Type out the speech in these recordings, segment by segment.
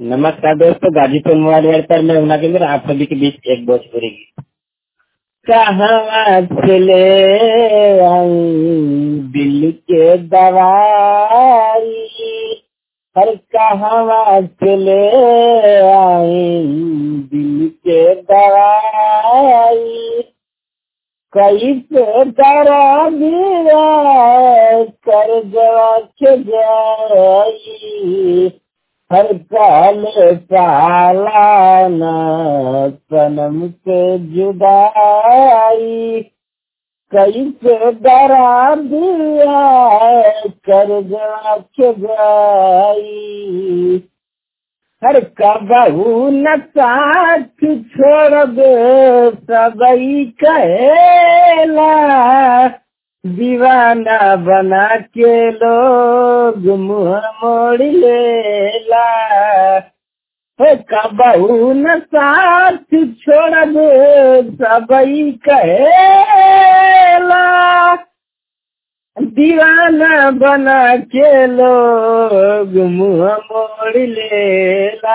नमस्कार दोस्तों गाजीपुर मोबाइल एयर पर मैं उना केंद्र आप सभी के बीच एक भोजपुरी गीत कहाँ से ले आई दिल के दवाई हर कहाँ से ले आई दिल के दवाई कैसे करा दिया कर जवा के जाई हर काल सालाना सनम से जुदाई कैसे डरा दिया कर जवा के जाई हर कबहू न साथ छोड़ दे सबई कहेला दीवाना बना के लोग मुँह मोड़ लेला हे कबहू न साथ छोड़ दे सबई कहेला दीवाना बना के लोग मुँह मोड़ लेला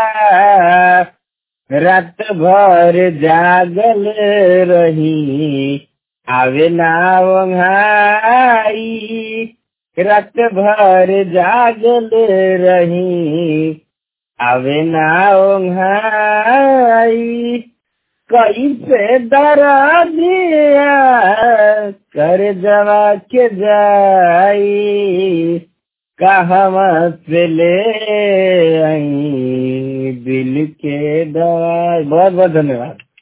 रात भर जागल रही आवे ना वंघाई रात भर जागल रही आवे ना वंघाई कैसे डरा दिया कर जवा के जाई कहवा से ले आई दिल के दवाई बहुत बहुत धन्यवाद